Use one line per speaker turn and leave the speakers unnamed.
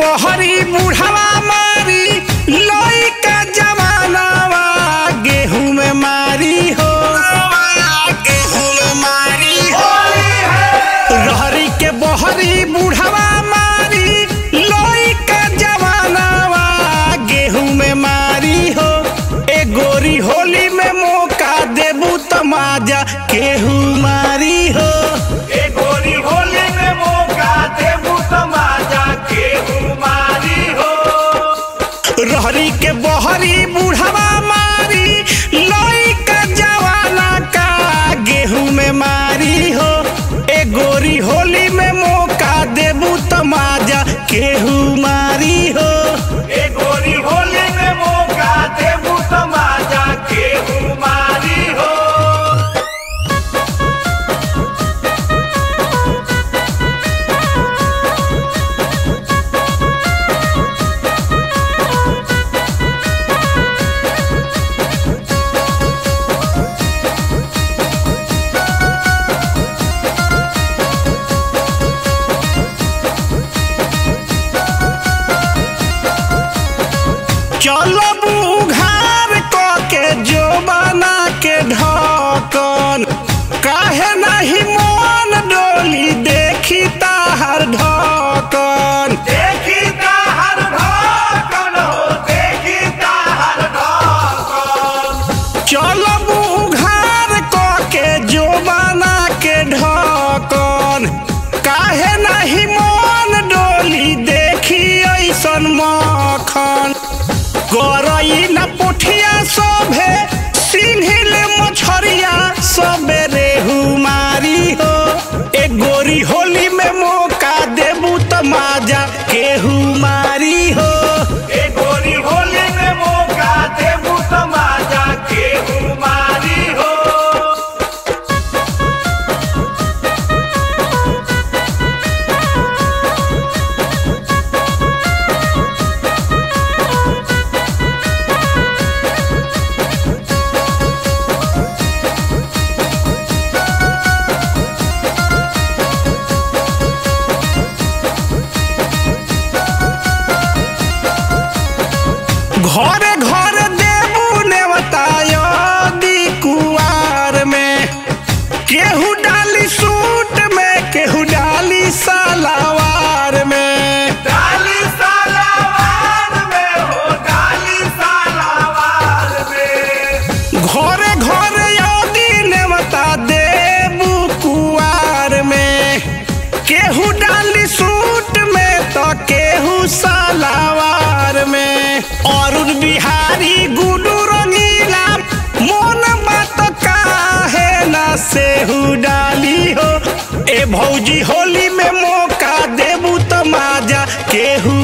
बहरी बुढ़ावा मारी लइका जवानावा गेहूं में मारी हो गेहूं में मारी हो रहरी के बहरी बुढ़ावा मारी लइका जवानावा गेहूं में मारी हो ए गोरी होली में मौका देबू तमाजा केहू मारी हो
ए गोरी होली में मौका देबू तमाजा केहू मारी हो
रहरी के बहरी बुढ़ावा मारी लइका जवाना का गेहूं में मारी हो ए गोरी होली में मौका देबू तमाजा केहू मारी हो
ए गोरी होली में मौका देबू तमाजा केहू मारी हो
चलो बुघार क के जो बना के ढकन काहे नहीं मन डोली देखी ताहर ढकन
देखी ताहर ढाकन हो देखी ताहर ढाकन
चलो बुघार क के जो बना के ढकन काहे नहीं मन डोली देखी ऐसन मखन गरई न पुठिया सभे सिंहिल मछरिया सबे रेहू मारी हो ए गोरी होली में मौका देबू तमाजा केहू मारी हो
ए गोरी होली में मौका देबू तमाजा केहू मारी हो
घरे घर देबू नेवता यदि कुआर में केहू डाली सूट में केहू डाली सलावार में
डाली सालावार में हो डाली सालावार में
घरे घरे यदि नेवता देबू कुआर में केहू डाली सूट में तो केहू सलावार में अरुण बिहारी गुडू रंगीला मोन बात काहे ना सेहू डाली हो ए भौजी होली में मौका देबू तमाजा केहू